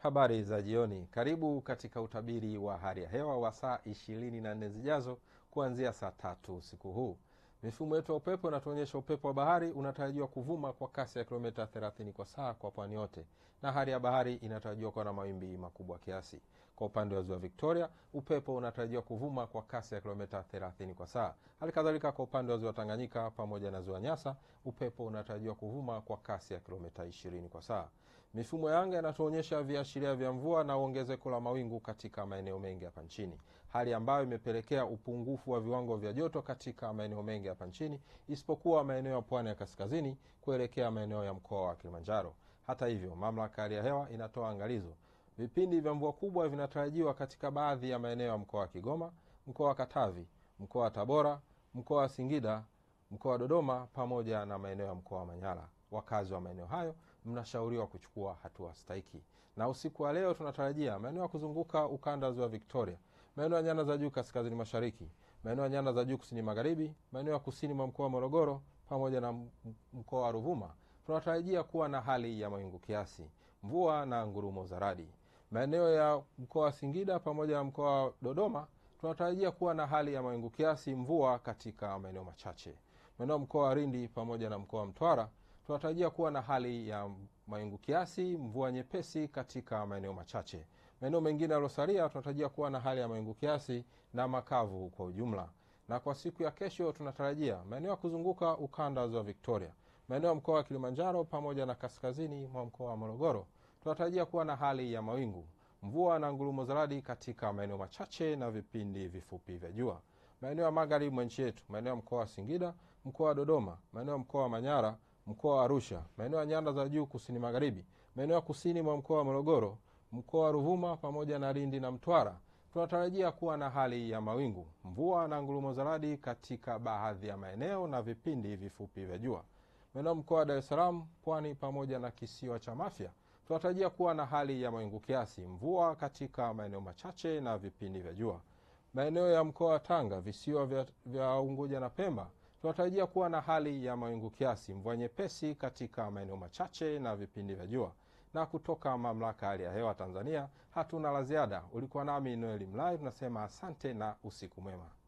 Habari za jioni, karibu katika utabiri wa hali ya hewa wa saa ishirini na nne zijazo kuanzia saa tatu usiku huu. Mifumo yetu ya upepo inatuonyesha upepo wa bahari unatarajiwa kuvuma kwa kasi ya kilomita 30 kwa saa kwa pwani yote, na hali ya bahari inatarajiwa kuwa na mawimbi makubwa kiasi. Kwa upande wa ziwa Victoria, upepo unatarajiwa kuvuma kwa kasi ya kilomita 30 kwa saa. Hali kadhalika kwa upande wa ziwa Tanganyika pamoja na ziwa Nyasa, upepo unatarajiwa kuvuma kwa kasi ya kilomita 20 kwa saa. Mifumo ya anga inatuonyesha viashiria vya mvua na ongezeko la mawingu katika maeneo mengi hapa nchini, hali ambayo imepelekea upungufu wa viwango vya joto katika maeneo mengi hapa nchini isipokuwa maeneo ya pwani ya kaskazini kuelekea maeneo ya mkoa wa Kilimanjaro. Hata hivyo, mamlaka ya hali ya hewa inatoa angalizo, vipindi vya mvua kubwa vinatarajiwa katika baadhi ya maeneo ya mkoa wa Kigoma, mkoa wa Katavi, mkoa wa Tabora, mkoa wa Singida, mkoa wa Dodoma pamoja na maeneo ya mkoa wa Manyara. Wakazi wa maeneo hayo mnashauriwa kuchukua hatua stahiki. Na usiku wa leo tunatarajia maeneo ya kuzunguka ukanda wa ziwa Victoria, maeneo ya nyanda za juu kaskazini mashariki, maeneo ya nyanda za juu kusini magharibi, maeneo ya kusini mwa mkoa wa Morogoro pamoja na mkoa wa Ruvuma tunatarajia kuwa na hali ya mawingu kiasi, mvua na ngurumo za radi. Maeneo ya mkoa wa Singida pamoja na mkoa wa Dodoma tunatarajia kuwa na hali ya mawingu kiasi, mvua katika maeneo machache. Maeneo ya mkoa wa Lindi pamoja na mkoa wa Mtwara tunatarajia kuwa na hali ya mawingu kiasi, mvua nyepesi katika maeneo machache. Maeneo mengine yaliyosalia tunatarajia kuwa na hali ya mawingu kiasi na makavu kwa ujumla. Na kwa siku ya kesho tunatarajia maeneo ya kuzunguka ukanda wa ziwa Victoria, maeneo ya mkoa wa Kilimanjaro pamoja na kaskazini mwa mkoa wa Morogoro tunatarajia kuwa na hali ya mawingu, mvua na ngurumo za radi katika maeneo machache na vipindi vifupi vya jua. Maeneo ya magharibi mwa nchi yetu, maeneo ya mkoa wa Singida, mkoa wa Dodoma, maeneo ya mkoa wa Manyara, mkoa wa Arusha, maeneo ya nyanda za juu kusini magharibi, maeneo ya kusini mwa mkoa wa Morogoro, mkoa wa Ruvuma pamoja na Lindi na Mtwara tunatarajia kuwa na hali ya mawingu, mvua na ngurumo za radi katika baadhi ya maeneo na vipindi vifupi vya jua. Maeneo ya mkoa wa Dar es Salaam, Pwani pamoja na kisiwa cha Mafia tunatarajia kuwa na hali ya mawingu kiasi, mvua katika maeneo machache na vipindi vya jua. Maeneo ya mkoa wa Tanga, visiwa vya, vya Unguja na Pemba tunatarajia kuwa na hali ya mawingu kiasi, mvua nyepesi katika maeneo machache na vipindi vya jua. Na kutoka mamlaka ya hali ya hewa Tanzania hatuna la ziada. Ulikuwa nami Noeli Mlai, tunasema asante na usiku mwema.